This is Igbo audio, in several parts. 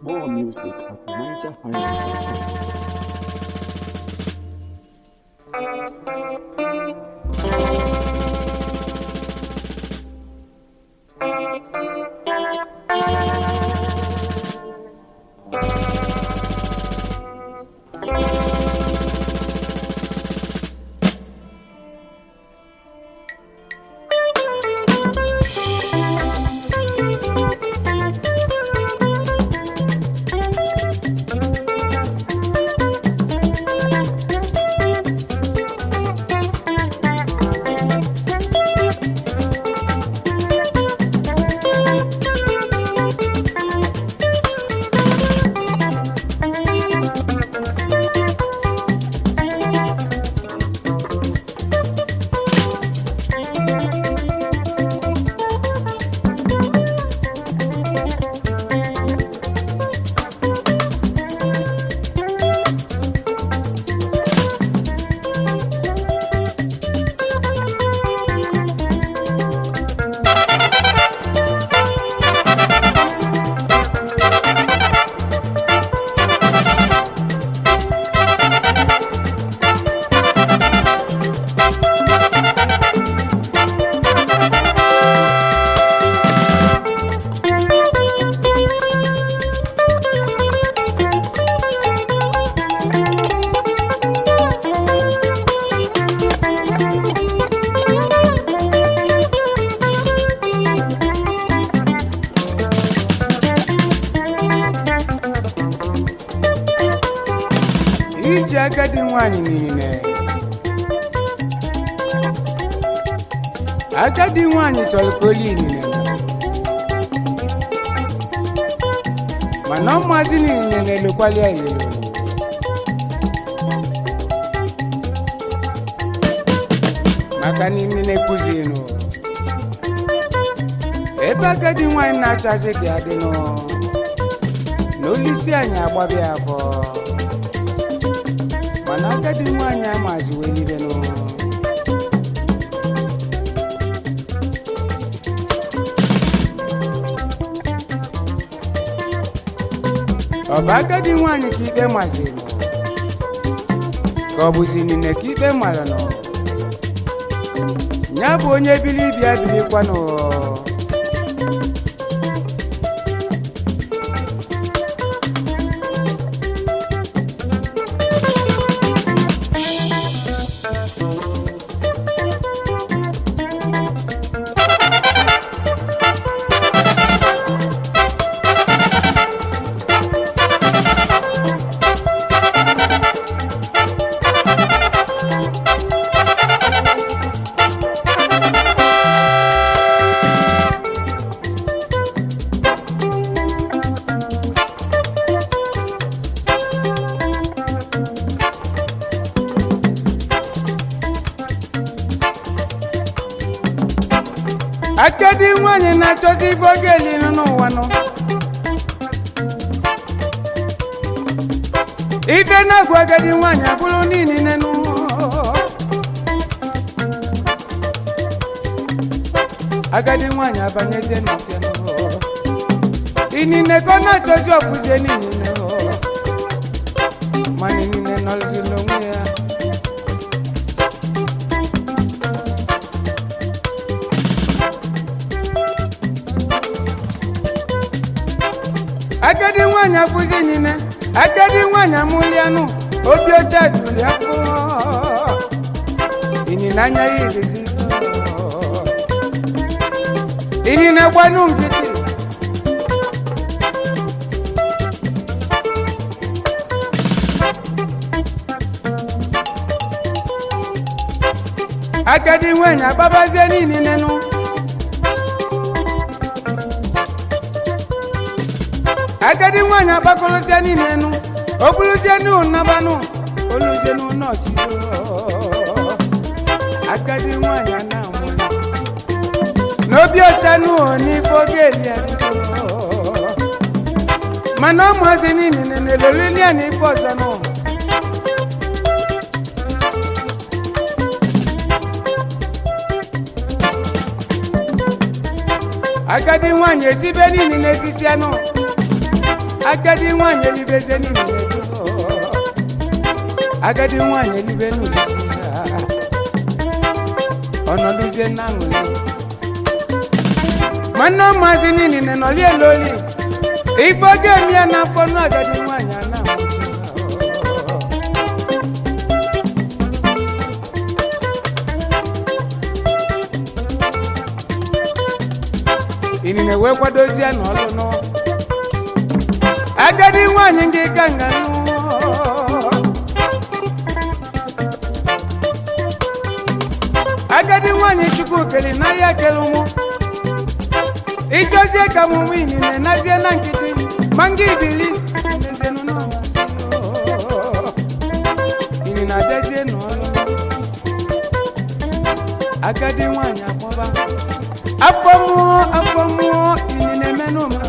More music at NigerHighlife.com. iji agadi nwanyị niile agadi nwanyị chọrọ ka oli inine mana ụmụazị niile na-elokwali ya ilelo maka na imi na-ekwuzi nụ ebe agadi nwanyị na-achọzi ka ya dị nụ na olisi anyị agbabịa afọ mana agadi nwanyị amazi welibenụ ọ bụ agadi nwanyị ka ikpe maziri ka ọ bụzi nine ka ikpe mara nọ ya bụ onye bili bịa bilikwanụ agadi nwanyị na-achọzi ife oge elinu n'ụwa nọ ife na-agwa agadi nwanyị abụrụ niile nụ agadi nwanyị abanyezie n'ofe nụ inine ka ọ na-achọzi ọfụzie niile nụ mana inine nọrọzi n'onwe ya agadi nwanyị afụzi niile agadi nwanyị amụlianụ obi ọcha juru ya afọ ịnyịnya anya ya irizi ịnyịnya gbanụ nkịtị agadi nwanyị agbabazie niile nụ agadi nwanyị agbakọrọzie niile nụ o bụrụzie nụ nabanụ oluzie nụ nọọsụ agadi nwanyị a na-amụ n'obi ọcha nụ n'ife oge eli ya mana ụmụazị niile na-elorili ya na ife ọzọ nụ agadi nwanyị esibe niile n'esisi anụ agadi nwanyị elibezie n'ime edo agadi nwanyị elibe n'ụdịsi ha ọnọdụzie na aṅụrị nwanne maazị niile nọli eloli ife oge emi ya n'afọ nụ agadi nwanyị a na-amụchi inine wee kwadozie n'ọlụ nụ agadi nwanyị ndị ka nga nụ agadi nwanyị chukwu keli n'ahịa kele ụmụ ịchọzie ka mụ nwe inine nazie na nkịtị ma nga ibili nezienụ n'ọnwa inine abịazie n'ọlụ agadi nwanyị akpọba afọ mmụọ afọ mmụọ inine menụ m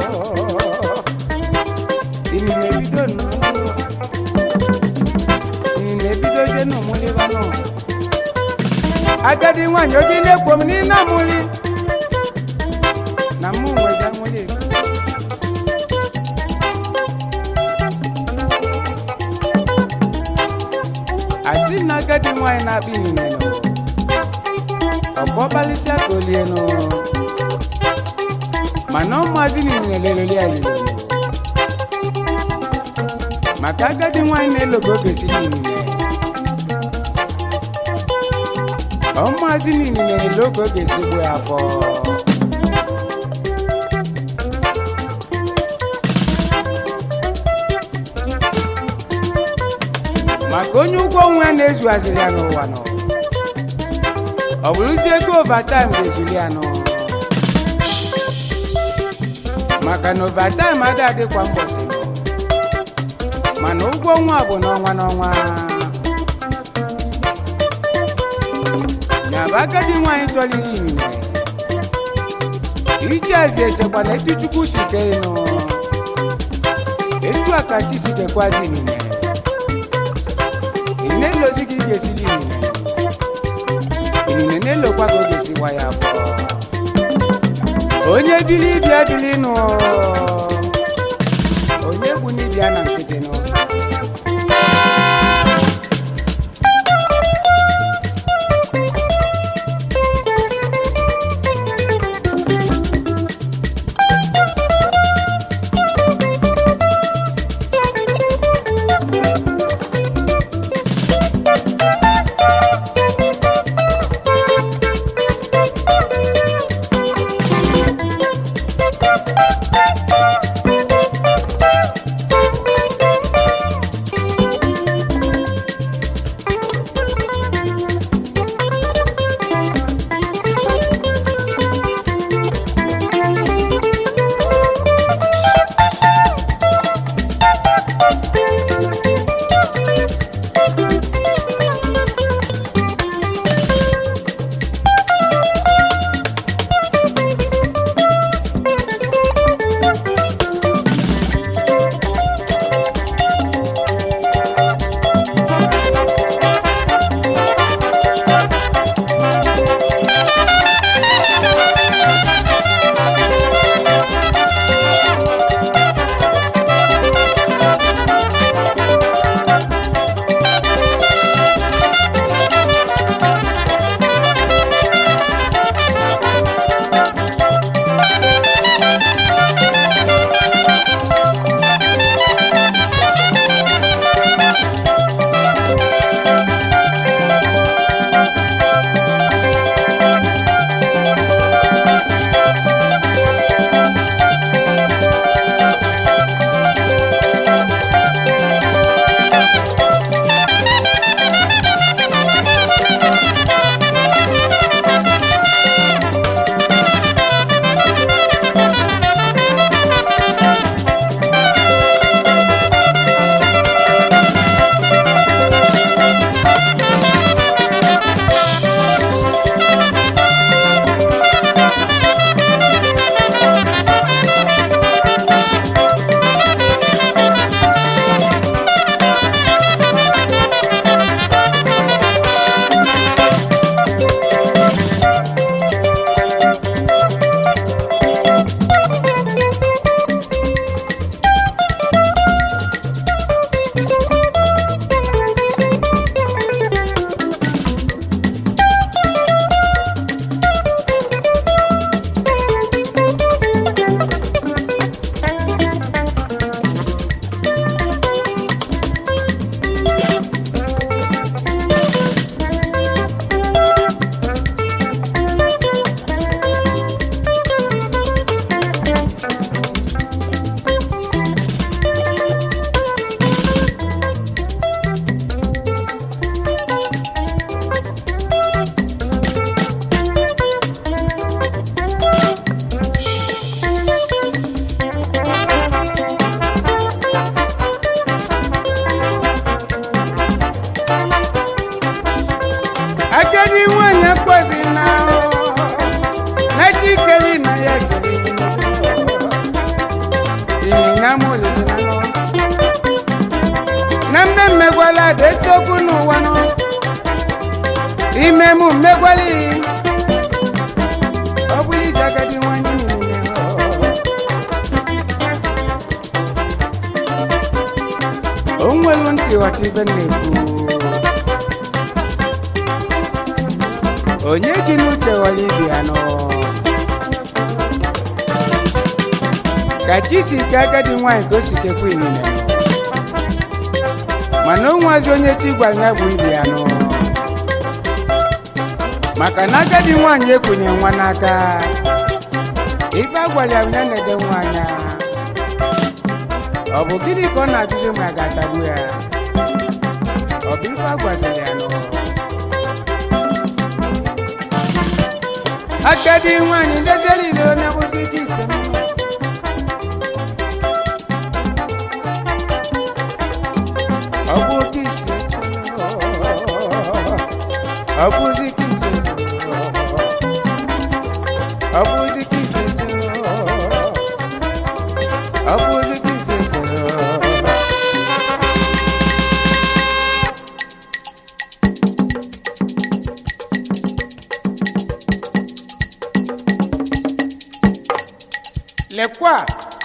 inine bido nụ inine bidozie n'ụmụlịba nọ agadi nwanyị oge na-ekwo m n'ile amụli na mụ nwezi amụli asị na agadi nwanyị na-akpa inine nọ ọkpọbalịsịa ka olie nụ mana ụmụazị niile leloli ya lelolo maka agadi nwanyị na-elogo ogesi niile ụmụazị niile na-ele oge ogesi gbu ya afọ maka onye ụgwọ onwe ya na-ezughaziri ya n'ụwa nọ ọ bụrụzi ego overtime ga-ezuli ya nụ maka na overtime ada adịkwa mbọsị nụ mana ụgwọ ọnwa bụ n'ọnwa n'ọnwa nyaba agadi nwaanyị chọrọ iri inine ije eze echekwa na etu chukwu si kee nụ etu a ka chi si dekwazi inine ị na-elozi gị ga-esili inine inine na-elokwa ka ọ ga-esi gwa ya afọ onye bili bịa bili nụ onye bụ n'ibia na nkịtị nụ eziokwu n'ụwa nọ ime mụ mmegwali ọ bụrụ ije agadi nwanyị niile o nwelu ntị ghọta ibe m na-ekwu onye ji n'uche ghọrọ ibe ya nọ ka chi si ke agadi nwaanyị ka o si kekwa inine nọ mana o nwazi onye chi gwara ya bụ ibe ya nọ maka na agadi nwaanyị ekwenye nwa n'aka ife a gwara ya bụ ya na-ede nwa anya ọ bụ gịnị ka ọ na-ajụzi ma a ga-atagbu ya ọ bụ ife a gwaziri ya nọ agadi nwaanyị ndezere ile onye bụzi ike ise ọ bụ oke ise ọ bụzi ike ise ọ bụzi ike ise ọ bụzi ike ise lekwa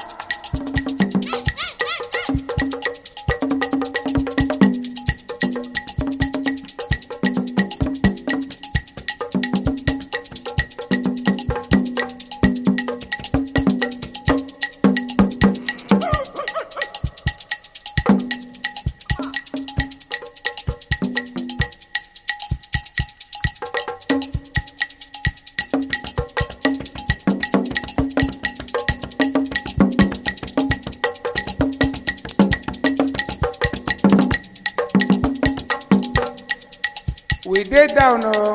we dey down o.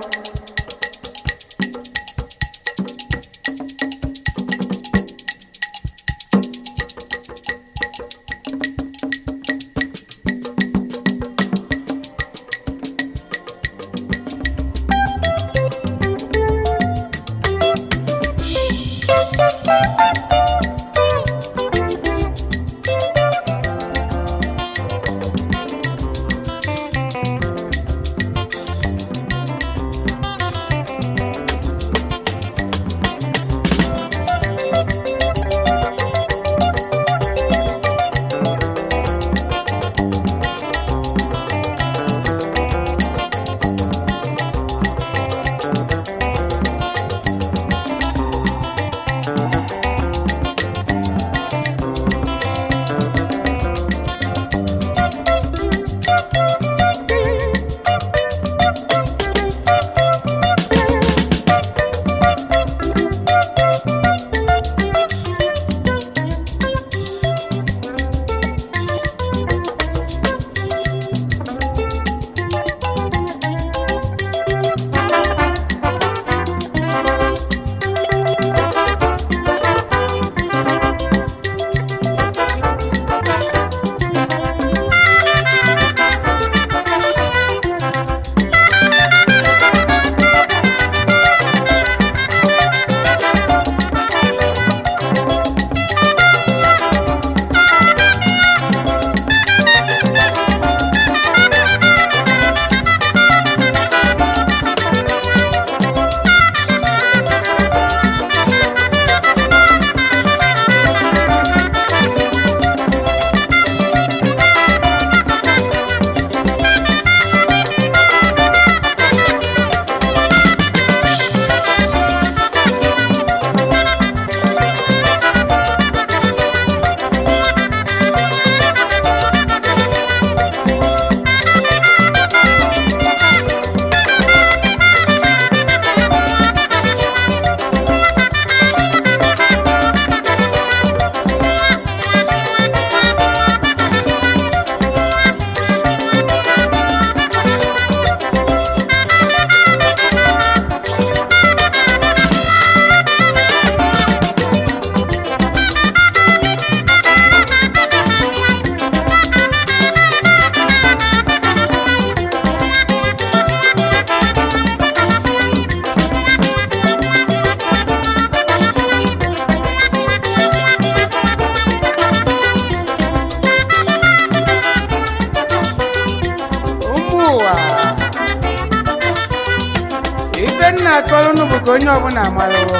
na-akọrọ unu bụ ka onye ọbụla marụwo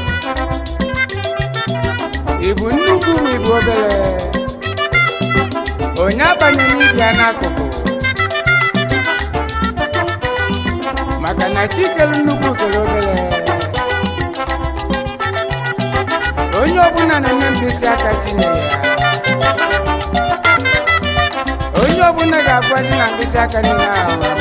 ị bụ nnukwu ma ị bụ obere onye abanyela ibi ya n'akụkụ maka na chi kere nnukwu kere obere onye ọbụla na-eme mkpịsị aka chinyere ya onye ọbụla ga-agwazi na mkpịsị aka niile ahụ